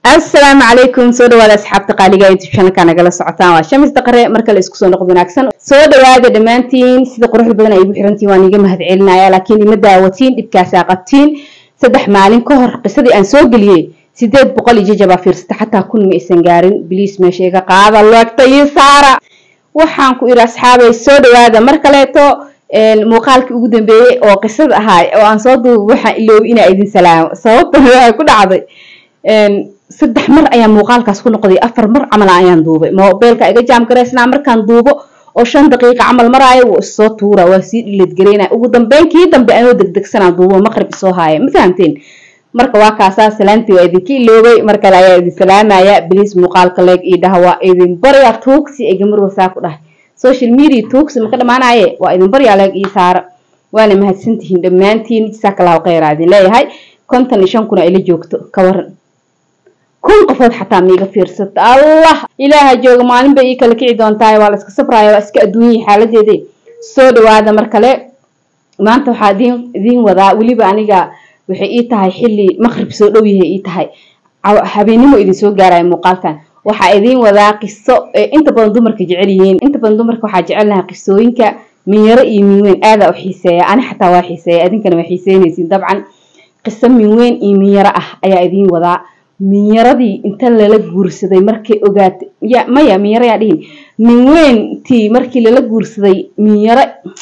asalaamu calaykum soo dhawaada asxaabta qaaliga youtube channelka nagala socotaan waa shamis daqare marka la isku soo noqdo wanaagsan soo dhawaada dhammaantiin sida quruxda badan ay igu xirantiin waan iga mahad celinaya laakiin ima daawatiin dhibkaasaa qabtiin saddex maalin ka hor qisadii aan soo geliyey sideed boqol iyo jajabaa fiirsata xataa kun ma aysan gaarin biliis meesha iga qaada loogta iyo saara waxaan ku idhi asxaabay soo dhawaada mar kaleeto muuqaalkii ugu dambeeyey oo qisada ahaa oo aan soo duuba waxaan iloobi inaa idin salaamo sababtan waxay ku dhacday saddex mar ayaan muuqaalkaas ku noqday afar mar camal ayaan duubay mobeelka iga jaam garaysnaa markaan duubo oo shan daqiiqa camal maraayo wuu issoo tuura waa sii dhiladgaraynaya ugu dambeyn kii dambe anoo degdegsanaa duubo maqrib isoo haaya ma fahamteen marka waa kaasaa salaantii waa idinka iloobay mar kale ayaa idin salaamaya biliis muuqaalka leeg ii dhaha waa idin baryaa tuugsi egamar wasaa ku dhahay social media tuugsi maka dhamaanaye waa idin baryaa leeg ii saara waana mahadsantihiin dhammaantiin jasaakallaahu khayra idin leeyahay konton iyo shan kuna ila joogto ka waran kun qofood xataa maiga fiirsata allah ilaaha jooga maalin bay ii kala kici doontaay waa la iska safraya waa iska adduunyihii xaaladeeda soo dhawaada mar kale maanta waxaa idin idiin wadaa weliba aniga waxay ii tahay xilli maqrib soo dhow yahay ii tahay habeennimo idin soo gaaraya muuqaalkan waxaa idiin wadaa qiso inta badan dumarka jecel yihiin inta badan dumarka waxaa jecelnahay qisooyinka minyaro iyo minweyn aadaa u xiiseeya ani xataa waa xiiseeya idinkana waa xiiseynaysiin dabcan qiso minweyn iyo minyaro ah ayaa idiin wadaa minyaradii inta lala guursaday markay ogaatay ya maya minyaro yaa dhihin minweyntii markii lala guursaday minyaro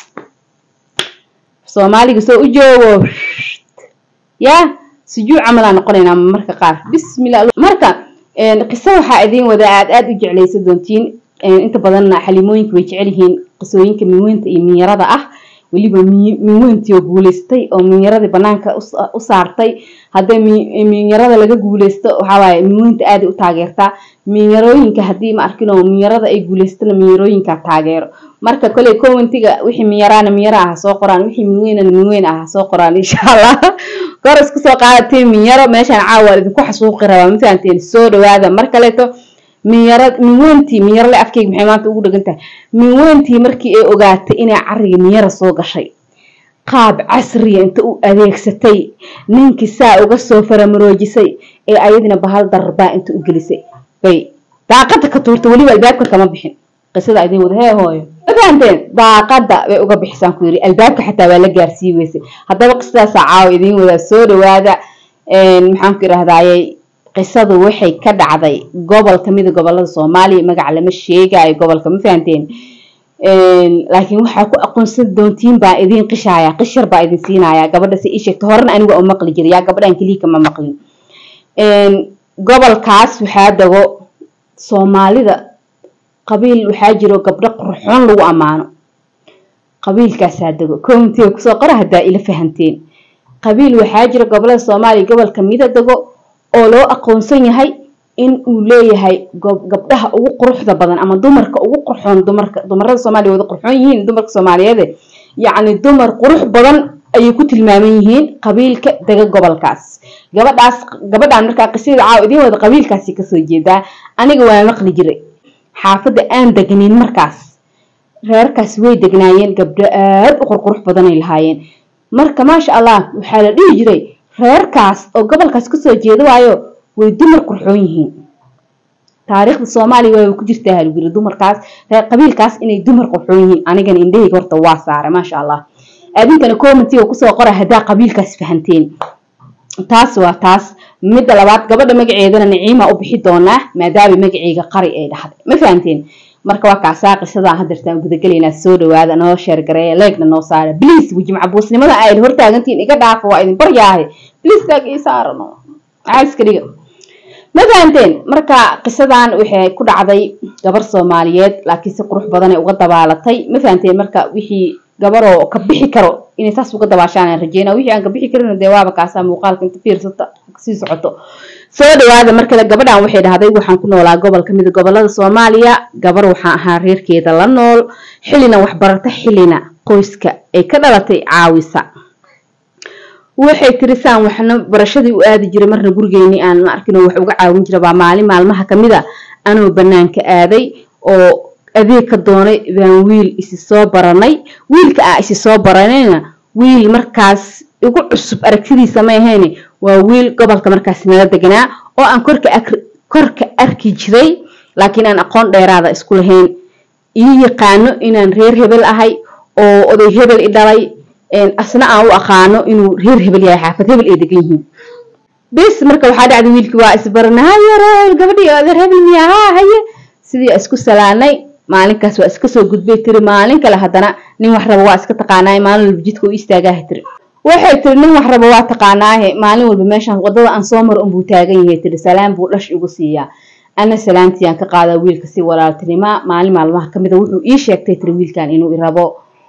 soomaaliga soo u joogo ya sujuu camalaa noqonaynaa marka qaar bismillah marka qiso waxaa idiin wada aad aada u jeclaysa doontiin inta badanna xalimooyinka way jecel yihiin qisooyinka minweynta iyo minyarada ah weliba minweyntii oo guuleystay oo minyaradii banaanka u saartay haddii minyarada laga guuleysto waxawaaye minweynta aaday u taageertaa minyarooyinka haddii ma arkin oo minyarada ay guuleystana minyarooyinka taageero marka koley commentiga wixii minyaraana minyara ah soo qoraan wixii minweynana minweyn ah soo qoraan insha allah kor isku soo qaadatiin minyaro meeshaan caawa idinku xasuuqi rabaa ma fahanteen soo dhawaada mar kaleeto minyara minweyntii minyarale afkeyga maxay maanta ugu dhagan tahay minweyntii markii ay ogaatay inay cariga minyara soo gashay qaab casriya inta u adeegsatay ninkii saa uga soo faramaroojisay ee ayadina bahal darbaa inta u gelisay bay daaqada ka tuurta weliba albaabka kama bixin qisada idin wada hee hooyo ma fahanteen daaqada bay uga bixisaan ku yiri albaabka xataa waa la gaarsii weysay haddaba qisadaasa caawa idiin wadaa soo dhawaada maxaan ku idhahdayey qisadu waxay ka dhacday gobol kamida gobolada soomaaliya magaca lama sheegayo gobolka ma fahanteen laakiin waxaa ku aqoonsan doontiin baa idiin qishaya qishar baa idin siinaya gabadha si ii sheegta horena aniga oo maqli jiray yaa gabadhan keliika ma maqlin gobolkaas waxaa dago soomaalida qabiil waxaa jiro gabdho qurxoon lagu ammaano qabiilkaasaa dego comitiga kusoo qora haddaa ila fahanteen qabiil waxaa jiro gobolada soomaaliya gobol kamida dego oo loo aqoonsan yahay in uu leeyahay gabdhaha ugu quruxda badan ama dumarka ugu qurxoon dumarka dumarada soomaaliya wada qurxoon yihiin dumarka soomaaliyeede yacni dumar qurux badan ayay ku tilmaaman yihiin qabiilka dega gobolkaas gabadhaas gabadhaan markaa qisada caaw idiin wada qabiilkaasi kasoo jeedaa aniga waa maqli jiray xaafadda aan degnin markaas reerkaas way degnaayeen gabdho aada u qurqurux badanay lahaayeen marka maasha allah waxaa la dhihi jiray reerkaas oo gobolkaas kasoo jeeda waayo way dumar qurxoon yihiin taariikhda soomaaliya waa ku jirtaa halguri dumarkaas qabiilkaas inay dumar qurxoon yihiin anigana indhahayga horta waa saara maasha allah adinkana commentiga kusoo qora haddaa qabiilkaas fahanteen taas waa taas midda labaad gabadha magaceedana naciima u bixi doonaa maadaama magaceyga qari ay dhahday ma fahanteen marka waa kaasaa qisadaa hadeertaan gudagelaynaa soo dhawaada noo sheergareeya leegna noo saara bliis wejimcabuusnimada aad hortaagantiin iga dhaafo waa idin baryaahay bliis taag ii saarano caaska dhiga ma fahanteen marka qisadan waxay ku dhacday gabar soomaaliyeed laakiin si qurux badanay uga dabaalatay ma fahanteen marka wixii gabaroo ka bixi karo inay saas uga dabaashaan rajeyna wixii aan ka bixi karin dee waaba kaasaa muuqaalka inta fiirsata sii socoto soo dhawaada markale gabadhan waxay dhahday waxaan ku noolaa gobol kamida gobolada soomaaliya gabar waxaan ahaa reerkeeda la nool xillina waxbarata xillina qoyska ay ka dhalatay caawisa waxay tirisaan waxna barashadii u aadi jiray marna gurigeynii aan ma arkin wax uga caawin jira baa maalin maalmaha kamid a anoo banaanka aaday oo adeeg ka doonay baan wiil isi soo baranay wiilka ah isi soo baranayna wiil markaas igu cusub aragtidiisa ma ahayne waa wiil gobolka markaas nala deganaa oo aan korka korka arki jiray laakiin aan aqoon dheeraada isku lahayn ii yaqaano inaan reer hebel ahay oo oday hebel i dhalay asna aan u aqaano inuu reer hebel yahay xaafad hebel ay degan yihiin bis marka waxaa dhacday wiilkii waa isbarana hayaro gabadhii odeer hebel miya haa haye sidii isku salaanay maalinkaas waa iska soo gudbay tiri maalin kale haddana nin wax raba waa iska taqaanaaye maalin walba jidka u istaagaaha tiri waxay tiri nin wax raba waa taqaanaahe maalin walba meeshaan wadada aan soo maro unbuu taagan yahay tiri salaam buu dhash igu siiyaa ana salaamtii aan ka qaadaa wiilka si walaaltinima maalin maalmaha kamid a wuxuu ii sheegtay tiri wiilkan inuu i rabo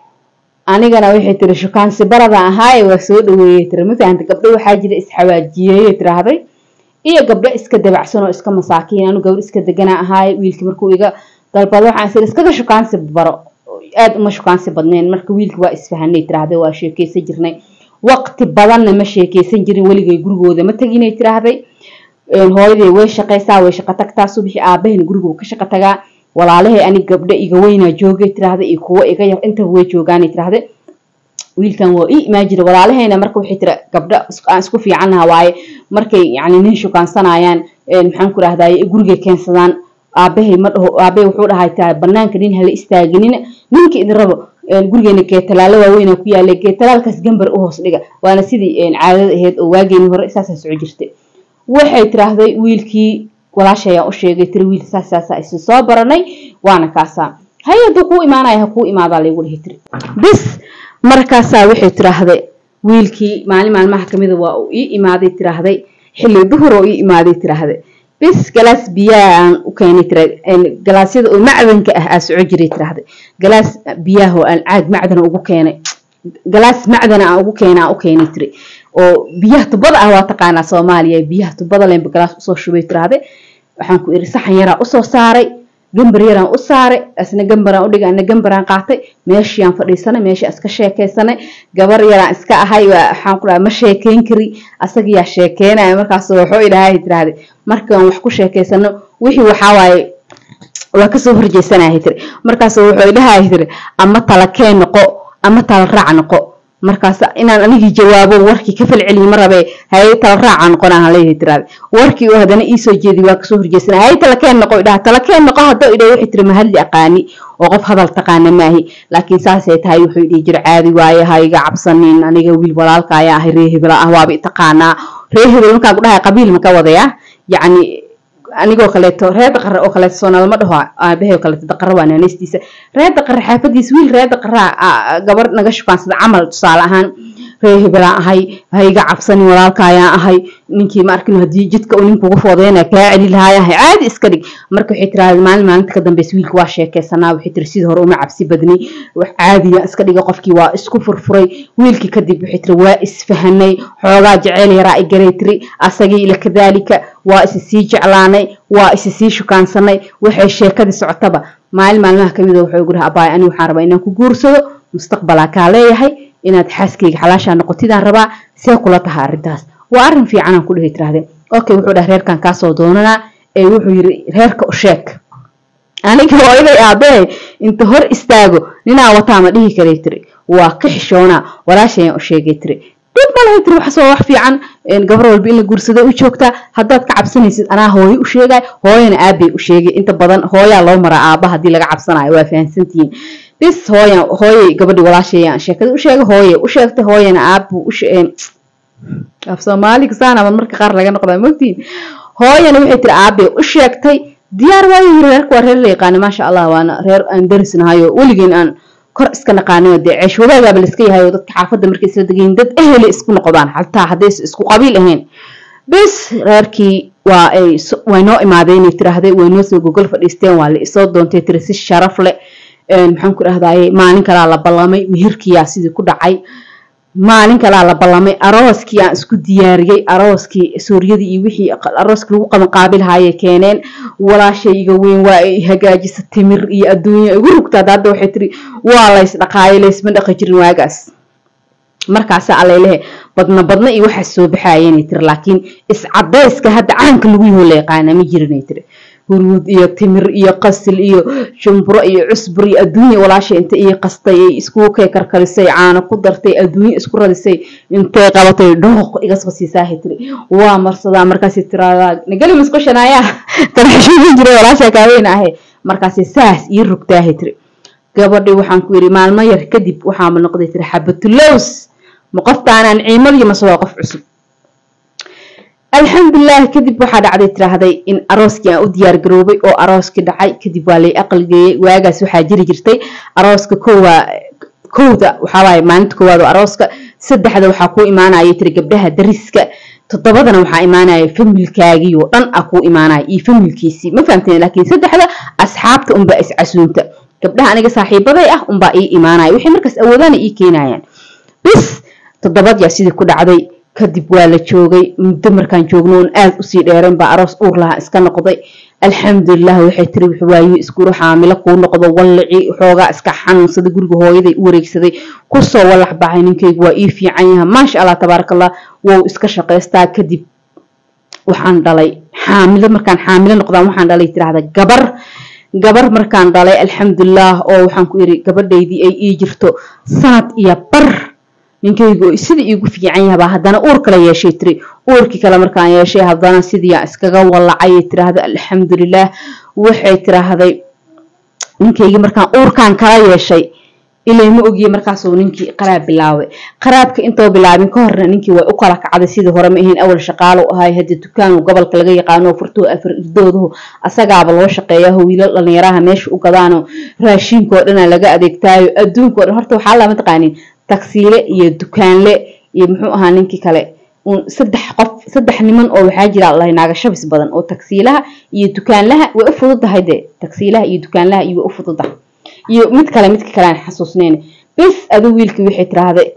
anigana waxay tiri shukaansi barada ahaaye waa soo dhaweeyey tiri ma fahanta gabdho waxaa jira isxawaajiyeeye tiraahday iyo gabdho iska dabacsan oo iska masaakiin anu gabdho iska degana ahaaye wiilkii markuu iga dalbado waxaan sir iskaga shukaansi baro aad uma shukaansi badneen marka wiilkii waa isfahanay tiraahday waa sheekeysan jirnay waqti badanna ma sheekeysan jirin weligay gurigooda ma teginay tiraahday hooyaday way shaqaysaa way shaqo tagtaa subixii aabahayna gurigu ka shaqo tagaa walaalahay ani gabdho iga weynaa joogay tiraahda iyo kuwo iga yar intaba way joogaanay tiraahda wiilkan waa ii imaan jira walaalahayna marka waxay tira gabdho aan isku fiicannaha waaye markay yani nin shukaansanayaan maxaan ku rahdaye gurigay keensadaan aabahay ma dhaho aabahay wuxuu dhahay taa banaanka nin hala istaaginina ninka idin rabo gurigeena geetalaalo waaweynaa ku yaalay geetalaalkaas gambar u hoos dhiga waana sidii caadada ahayd oo waageeni hore saasaa soco jirtay waxay tiraahday wiilkii walaashayaan u sheegay tiri wiil saas saasa isu soo baranay waana kaasaa hay hadduu kuu imaanaya ha kuu imaadaa laygu dhihi tiri bis markaasaa waxay tiraahday wiilkii maalin maalmaha kamida waa uu ii imaaday tiraahday xilli duhur oo ii imaaday tiraahday bis galaas biyaha aan u keenay tira galaasyada oo macdanka ah aa soco jiray tiraahday galaas biyaha oo aan caag macdana ugu keenay galaas macdana aan ugu keena aan u keenay tiri oo biyaha tubada ah waa taqaanaa soomaaliya biyaha tubada lenba galaas usoo shubay tiraahday waxaan ku iri saxan yaraa usoo saaray gambar yaraan u saaray asna gambaraan udhigay ana gambaraan qaatay meeshiaan fadhiisanay meeshii iska sheekaysanay gabar yaraan iska ahay waxaan ku dhahay ma sheekeyn kari asagiyaa sheekeynaya markaas waxuu idhahay tiraahday markaan wax ku sheekaysano wixii waxaa waaye waa kasoo horjeysanahay tiri markaas wuxuu idhahay tiri ama tala kee noqo ama tala raac noqo markaas inaan anigii jawaabo warkii ka falceliye ma rabe haye tala raaca noqonaan leeyahay tiraade warkii uu haddana iisoo jeedi waa kasoo horjeesana haye talakeen noqo idhaha talakeen noqo haddoo idhaha waxay tiri mahadli aqaani oo qof hadal taqaana maahi laakiin saasay tahay wuxuu dhihi jira caadi waaye ha iga cabsanin aniga wiil walaalka ayaa ahay ree hebel ah waaba itaqaanaa ree hebel markaan ku dhahay qabiil ma ka wadaya yacni anigoo kaleeto reer daqare oo kaleeto soonaalma dhaho aabahay oo kaleeto daqare waa naanaystiisa reer daqare xaafadiisa wiil reer daqaraa gabar naga shukaansada camal tusaale ahaan reer hebelaan ahay ha iga cabsanin walaalka ayaan ahay ninkii ma arkin haddii jidka uu ninkugu foodeyna kaa celi lahaayahay caadi iska dhig marka waxay tiraahday maalin maalinta ka dambeysa wiilka waa sheekeysanaa waxay tiri sidii hore uma cabsi badni wax caadiya iska dhiga qofkii waa isku furfuray wiilkii kadib waxay tiri waa isfahanay xoogaa jeceyl yaraa i garay tiri asagii ila kadaalika waa isi sii jeclaanay waa isi sii shukaansanay waxay sheekadii socotaba maalin maalmaha kamid wuxuu igu dhaha abaay anigu waxaan rabaa inaan ku guursado mustaqbalaa kaa leeyahay inaad xaaskayga xalaashaa noqotidaan rabaa see kula taha arrintaas waa arrin fiicanaan ku dhihi tirahdee okay wuxuu dhaha reerkan kaasoo doonanaa ee wuxuu yiri reerka u sheeg aniga hooyaday aabahay inta hor istaago ninaa wataa ma dhihi karay tiri waa ka xishoonaa walaashayaan u sheegay tiri dib malahay tiri waxasoo wax fiican gabar walba in la guursado u joogtaa haddaad ka cabsanaysid anaa hooyo u sheegay hooyana aabay u sheegay inta badan hooyaa loo maraa aaba haddii laga cabsanayo waa fahamsantihiin bis hooyan hooyay gabadhi walaashayaan sheekada u sheegay hooyay u sheegtay hooyana aabu u af soomaaliga saana marka qaar laga noqdaa mogtiin hooyana waxay tiri aabay u sheegtay diyaar waayo yiri reerka waa reer la yaqaana maasha allah waana reer aan darisnahayo weligeen aan kor iska naqaanayo dee ceesh wadaagaaba la iska yahayo dadka xaafadda markay isla degayin dad eheli isku noqdaan xataa haddays isku qabiil ahayn bis reerkii waa ay way noo imaadeen inay tiraahday way noo soo gogol fadhiisteen waa la isoo doontay tiri si sharaf leh maxaan ku dhahdaye maalin kalaa la ballamay mihirkiyaa sidii ku dhacay maalin kalaa la ballamay arooskii aan isku diyaariyey arooskii suuryadii iyo wixii arooskii lagu qabanqaabilahaaye keeneen walaashayga weyn waa ay hagaajisa timir iyo adduunya igu rugtaad hadda waxay tiri waa lays dhaqaayo laysma dhaqi jirin waagaas markaasa alalehe badna badna iyo waxaas soo baxayenay tiri laakiin iscadayska hadda caanka lagu yaho la yaqaana ma jirinay tiri huruud iyo timir iyo qasil iyo shumburo iyo cusbur iyo adduunya walaasha inta ii qastay ay iskugu kay karkarisay caano ku dartay adduunya isku radisay intay qabatay dhooq iga soo siisaahay tiri waa marsadaa markaasi tiraahdaa nagali masqushanaya taraxshiin jiray walaasha kaaweyn ahe markaasi saas ii rogtaahay tiri gabadhii waxaan ku yidhi maalmo yar kadib waxaama noqday tiri xabatulows ma qoftaanaan ciimadiyo mase waa qof cusub alxamdulilah kadib waxaa dhacday tiraahday in arooskii aan u diyaar garoobay oo arooskii dhacay kadib waa lay aqalgeeyey waagaas waxaa jiri jirtay arooska kowaa kowda waxaawaay maalinta koowaad oo arooska saddexda waxaa kuu imaanaya tiri gabdhaha dariska toddobadana waxaa imaanaya familkaagii oo dhan ah kuu imaanaya iyo familkiisii ma fahamteen laakiin saddexda asxaabta unbaa iscasuunta gabdhaha aniga saaxiibaday ah unbaa ii imaanaya wixii markaas awoodana ii keenayaan bis toddobad yaa sidii ku dhacday kadib waa la joogay muddo markaan joogno oon aad usii dheerayn baa aroos uur lahaa iska noqday alxamdulilah waxay tiri waayo iskuru xaamilo kuu noqdo wallaci xoogaa iska xanuunsaday guriga hooyaday u wareegsaday kusoo wallax baxay ninkaygu waa ii fiican yaha maasha allah tabaaraka allah wou iska shaqaystaa kadib waxaan dhalay xaamilo markaan xaamilo noqdaan waxaan dhalay tiraahda gabar gabar markaan dhalay alxamdulilah oo waxaan ku yidhi gabadhaydii ay ii jirto sanad iyo bar ninkaygu sida iigu fiican yahabaa haddana uur kale yeeshay tiri uurkii kale markaan yeeshay haddana sidiiaa iskaga wallacay tiraahda alxamdulilah waxay tiraahday ninkaygii markaan uurkaan kala yeeshay ilay ma ogiye markaasuu ninkii qaraab bilaabay qaraabka intoo bilaabin ka horna ninkii way u kala kacday sidii hore ma ahayn awal shaqaalo ahay hadda dukaanu gobolka laga yaqaano furtuu afar irdoodahu asagaaba loo shaqeeyaho wiilal dhalinyaraha meesha u gadaano raashinkoo dhana laga adeegtaayo adduunkao dhan horta waxaa lama taqaanin tagsiile iyo dukaanle iyo muxuu ahaa ninkii kale saddex qof saddex niman oo waxaa jira allahay naaga shabis badan oo tagsiilaha iyo dukaanlaha way u fududahay dee tagsiilaha iyo dukaanlaha iyo way u fududahay iyo mid kale midka kale aan xasuusnayn bis aduu wiilkii waxay tiraahday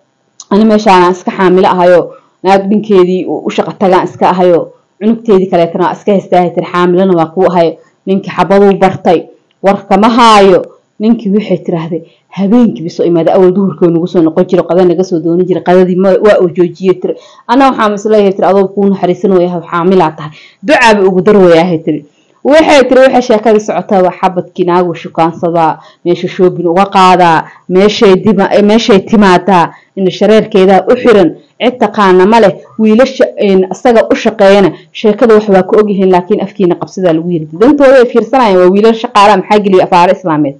ani meeshaana iska xaamilo ahayo naag dhinkeedii u shaqa tagaan iska ahayo cunugteedii kaleetana waa iska haystaahay tiri xaamilona waa kuu ahayo ninkii xabaduu bartay warkama haayo ninkii waxay tiraahday habeenkii bisoo imaada awal duhurkoo nagu soo noqon jiro qada naga soo dooni jira qadadii waa uu joojiyey tiri anaa waxaa misleeyahay tiri adoo kuu naxariisan wayahay xaamilaa tahay ducaaba ugu dar wayaahay tiri waxay tiri waxay sheekadii socotaa waa xabadkii naagu shukaansadaa meesha shoobin uga qaadaa meeshay dima meeshay timaadaa in shareerkeedaa u xiran cid taqaana ma leh wiilasha isaga u shaqeeyana sheekada wax waa ka ogyihiin laakiin afkiina qabsadaa lagu yiri dantooda ay fiirsanayaan waa wiilal shaqaalaha maxaa geliya afaaro islaameed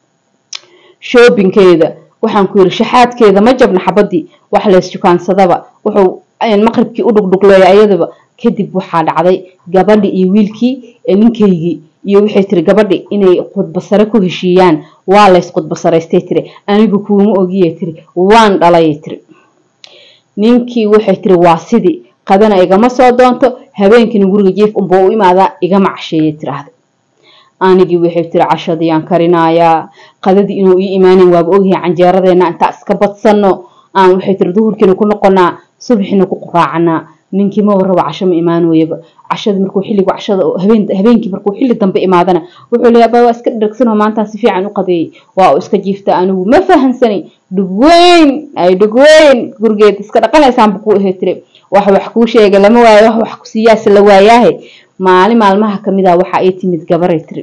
shoobinkeeda waxaan ku yiri shaxaadkeeda ma jabna xabadii wax lees shukaansadaba wuxuu maqribkii u dhugdhugleeya ayadaba kadib waxaa dhacday gabadhi iyo wiilkii ninkaygii iyo waxay tiri gabadhi inay khudbasare ku heshiiyaan waa lays khudbasaraystay tiri anigu kuuma ogiye tiri waan dhalay tiri ninkii waxay tiri waa sidii qadana igama soo doonto habeenkiina guriga jiif unbuu u imaadaa igama casheeyay tiraahda anigii waxay tiri cashadiyaan karinayaa qadadii inuu ii imaanin waaba ogyahay canjeeradeena intaa iska badsano aan waxay tiri duhurkiina ku noqonaa subaxiina ku quraacanaa ninkii maba rabo casho ma imaan weyaba cashada markuu xilligu cashada habeenkii markuu xilli dambe imaadana wuxuu leeyahay baa waa iska dhirgsanoo maantaan si fiican u qadeeyay waa uu iska jiifta anigu ma fahansanay dhugweyn ay dhugweyn gurigeed iska dhaqanaysaanba kuu ahay tiri wax wax kuu sheega lama waayo wax wax ku siiyaase la waayaahe maalin maalmaha kamid ah waxa ay timid gabaray tiri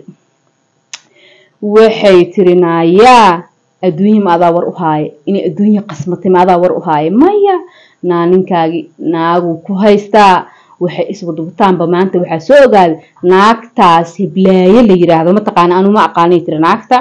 waxay tiri naayaa adduunya ma adaa war u haaye inay adduunya qasmatay ma adaa war u haaye maya naa ninkaagii naagu ku haystaa waxay iswadubataanba maanta waxaa soo ogaaday naagtaas hiblaaye la yiraahdo mataqaana anu ma aqaanay tiri naagta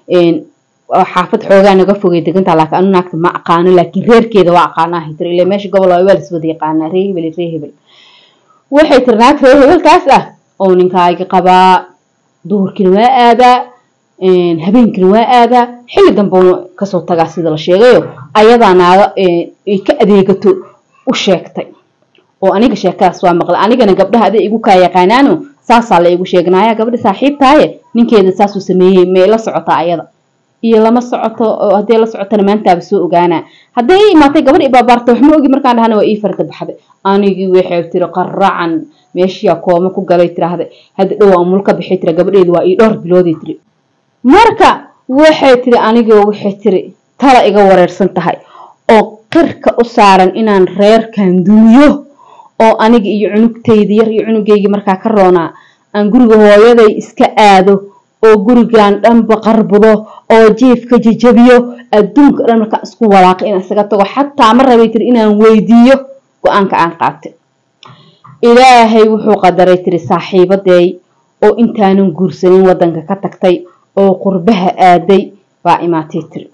xaafad xoogaa naga fogay degantaa laakiin anu naagta ma aqaano laakiin reerkeeda waa aqaanaa tiri ilaa meesha gobol waa la iswada yaqaanaa ree hebel ree hebel waxay tiri naag ree hebelkaas ah oo ninkaagi qabaa duhurkiina waa aadaa habeenkiina waa aadaa xilli dambeuna kasoo tagaa sida la sheegayo ayadaa naaga ay ka adeegato u sheegtay oo aniga sheekadaas waa maqla anigana gabdhaha aday igu kaa yaqaanaano saasaa la igu sheegnaya gabadha saaxiibtaaye ninkeeda saasuu sameeyey may la socotaa ayada iyo lama socoto hadday la socotana maantaaba soo ogaanaa hadday ii imaatay gabadh ibaabaarta wax ma ogi markaan dhahana waa ii farda baxday anigii waxay tiri qaracan meeshiyaa kooma ku galay tiraahda hadda dhowaa umul ka bixay tira gabadheedu waa ii dhowr bilooday tiri marka waxay tiri anigoo waxay tiri tala iga wareersan tahay oo qirka u saaran inaan reerkan dumiyo oo aniga iyo cunugtayda yar iyo cunugaygii markaa ka roonaa aan guriga hooyaday iska aado oo gurigan dhanba qarbudo oo jiifka jajabiyo adduunka dhan markaan isku walaaqo inaan isaga tago xataa ma rabay tiri inaan weydiiyo go-aanka aan qaatay ilaahay wuxuu qadaray tiri saaxiibadeey oo intaanan guursanin wadanka ka tagtay oo qurbaha aaday baa imaatay tiri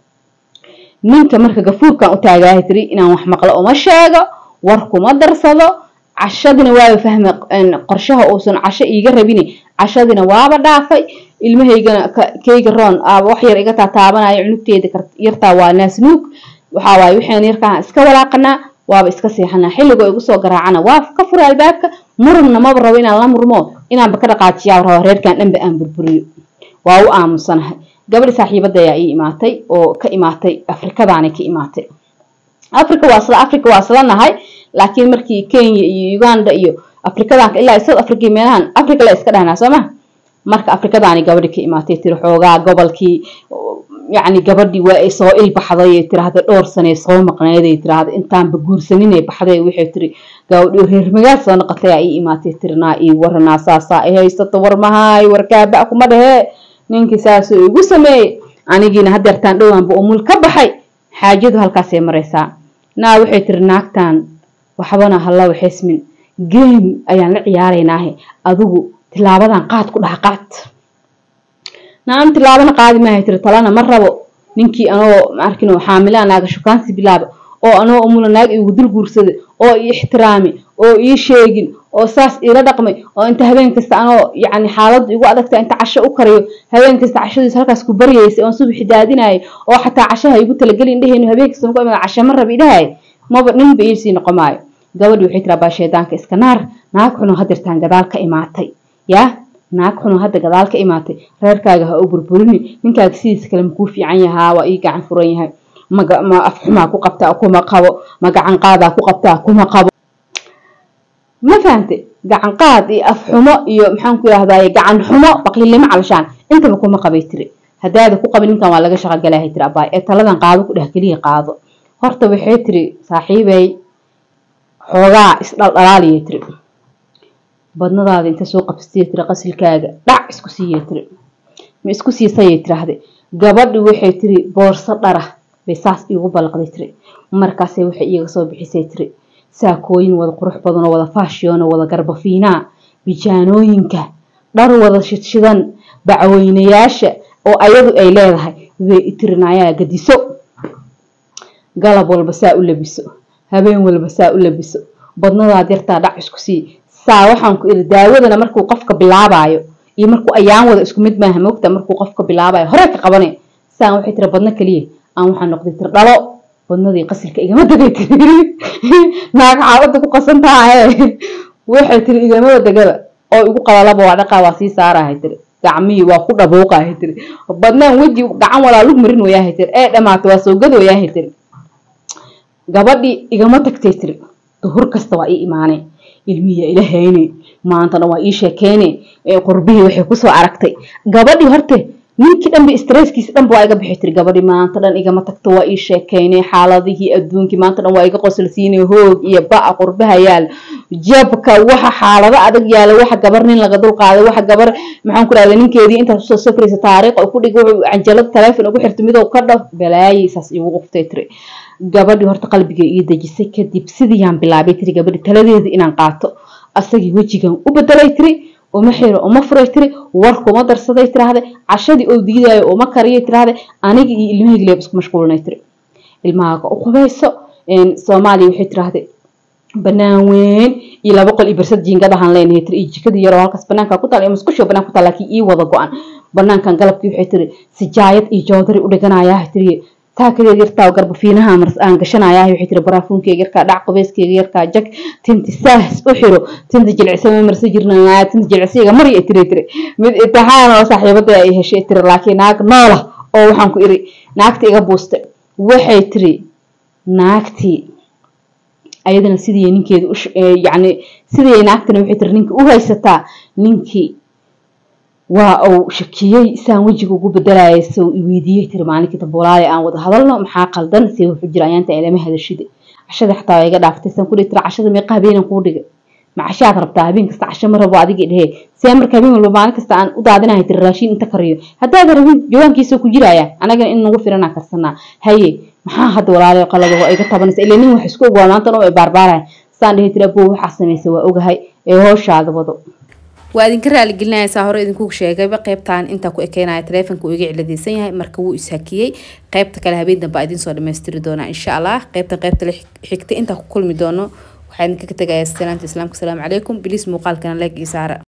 ninka marka gafuurkan u taagaahay tiri inaan wax maqlo uma sheego war kuma darsado cashadina waaba fahma qorshaha uusan casho iiga rabini cashadina waaba dhaafay ilmahaygana keyga roon aaba wax yar iga taataabanayo cunugteeda yartaa waa naasnuug waxaa waaye waxaan yarkaan iska walaaqanaa waaba iska seexanaa xilligoo igu soo garaacana waa ka fura albaabka murugna maba rabo inaan la murmo inaanba ka dhaqaajiyaa raba reerkan dhanba aan burburiyo waa u aamusanahay gabadhi saaxiibada ayaa ii imaatay oo ka imaatay afrikadaanay ka imaatay africa waa isla africa waa isla nahay laakiin markii kenya iyo uganda iyo afrikadanka ilaa south africa meelahan africa la iska dhahnaa soo ma marka afrikadaani gabadhi ka imaatay tiri xoogaa gobolkii yacni gabadhii waa ay soo ilbaxday ay tiraahda dhowr sanee soo maqneyd ay tiraahda intaanba guursaninay baxday waxay tiri gabadhi reer magaal soo noqotay aa ii imaatay tiri naa ii waranaa saasaa ay haysato war mahaay warkaaba kuma dhehee ninkii saasuu igu sameeyey anigiina hadeertaan dhowaanba umul ka baxay xaajadu halkaasay maraysaa naa waxay tiri naagtan waxbana hallawa xismin geem ayaan la ciyaaraynaahe adigu tilaabadan qaad ku dhaha qaad naam tilaabana qaadi maahay tiri talana ma rabo ninkii anoo maarkin xaamilaa naaga shukaansi bilaaba oo anoo umula naag igu dul guursada oo ii ixtiraami oo ii sheegin oo saas iila dhaqmay oo inta habeen kasta anoo yacni xaaladdu igu adagta inta casho u karayo habeen kasta cashadiisu halkaas ku baryaysay oon subaxi daadinayo oo xataa cashaha igu talageli indhaheynu habeen kasta ku imada cashe ma raba idhahay maba ninba iisii noqon maayo gabadhi waxay tiraa baa shaydaanka iska naar naag xuno hadirtaan gadaal ka imaatay yaa naag xuno hadda gadaal ka imaatay reerkaaga ha u burburini ninkaaga sidiisa kale makuu fiican yahaa waa ii gacan furan yahay ma afxumaa ku qabtaa kuma qabo ma gacan qaadaa ku qabtaa kuma qabo ma fahante gacan qaad iyo afxumo iyo maxaan ku yidhahdaye gacan xumo baqiilnimo calashaan intaba kuma qabay tiri haddaada ku qabin ninkan waa laga shaqo galaahay tiri abaay ee taladan qaado ku dheh keliya qaado horta waxay tiri saaxiibey xoogaa isdhaldhalaaliyay tiri badnadaada inta soo qabsatay tiri qasilkaaga dhac isku siiyay tiri ma isku siisayay tiraahde gabadhi waxay tiri boorso dhara bay saas iigu balaqday tiri markaasay waxay iiga soo bixisay tiri saakooyin wada qurux badan oo wada faashiyoon oo wada garbafiinaa bijaanooyinka dhar wada shidshidan bacweynayaasha oo ayadu ay leedahay bay itirinayaa gadiso galab walba saa u labiso habeen walba saa u labiso badnadaad yartaa dhac isku sii saa waxaan ku iri daawadana markuu qofka bilaabayo iyo markuu ayaan wada isku mid maaha moogta markuu qofka bilaabayo hore ka qabane saan waxay tiri badno keliya aan waxaa noqday tir dhalo badnadii qasilka igama degay tiri naag xaaladda ku qasan tahaye waxay tiri igamaba degaba oo igu qalalaba waa dhaqaa waa sii saarahay tiri gacmihii waa ku dhabuuqahay tiri badnaan weji gacan walaa lug marin wayaahay tiri ee dhamaatay waa soo gad wayaahay tiri gabadhii igama tagtay tiri duhur kasta waa ii imaanay ilmihiya ila hayne maantana waa ii sheekeyne qurbihii waxay kusoo aragtay gabadhii horte ninkii dhanba stresskiisi dhanba waa iga bixi tiri gabadhii maanta dhan igama tagto waa ii sheekeyne xaaladihii adduunkii maanta dhan waa iga qosolsiinay hoog iyo ba'a qurbaha yaal jabka waxa xaalado adag yaala waxa gabar nin laga dul qaaday waxa gabar maxaan ku rahda ninkeedii intaas usoo safraysa taariikh oo ku dhig wuxuu canjalada taleefon ugu xirtay midoo ka dhaf balaayay saas igu quftay tiri gabadhii horta qalbigay ii dejisay kadib sidiyaan bilaabay tiri gabadhi taladeeda inaan qaato asagii wejigan u bedelay tiri uma xiro uma furay tiri warkuma darsaday tiraahday cashadii oo diidaayo uma kariyay tiraahday aniga iyo ilmahayga leeb isku mashquulinay tiri ilmahaaga u qubayso soomaaliya waxay tiraahday banaan weyn iyo laba qol iyo bersad jiingadahan leenahay tiri iyo jikadii yaroo halkaas banaanka ku taal iyo musqusho banaan ku taal laakiin ii wada go-an banaankan galabkii waxay tiri sijaayad iyo joodari u dhiganayaa tiri taakadeed yartaa garbafiinaha mars aan gashanayaa waxay tiri baraafuunkeyga yarkaa dhac qubeyskeyga yarkaa jag tinti saas u xiro tinta jilicsama marsa jirnaa tinta jilicsayga mari ay tiri tiri mid imtixaan oo saaxiibada ay heshay tiri laakiin naag noola oo waxaan ku iri naagta iga buustay waxay tiri naagtii ayadana sidii ninkeeda yani sidii naagtana waxay tiri ninka u haysataa ninkii waa uu shakiyey saan wejiga ugu bedelayay sow iweydiiyey tiri maalinkii dabolaale aan wada hadalno maxaa qaldan see wuxuu jira ayaanta ilama hadashida cashada xataa iga dhaaftay saan kudhihi tira cashada meeqa habeenan kuu dhigay ma cashaad rabtaa habeen kasta casho ma rabo adigii dhehe see marka habeen walba maalin kasta aan u daadinahay tiri raashin inta kariyo haddaad rabin jawaankiisa ku jiraya anagana in nagu filanaa karsanaa haye maxaa hadda walaalayo qalado iga tabanaysa ilaa nin wax isku ogaa maanta oo ay baarbaaraya saan dhihi tiri abuu waxaa samaysa waa ogahay ee hooshaada wado waa idinka raaligelinaya saa hore idinku sheegayba qeybtan intaa ku ekeynaya taleefonka uu iga ciladeysan yahay marka wuu ishakiyey qeybta kale habeen dambe idiin soo dhammaystiri doonaa insha allah qeybtan qeybta la xigta intaa ku kulmi doono waxaa idinkaga tegayaa salaanta islaamka asalaamu calaykum biliis muuqaalkana leeg iyo saara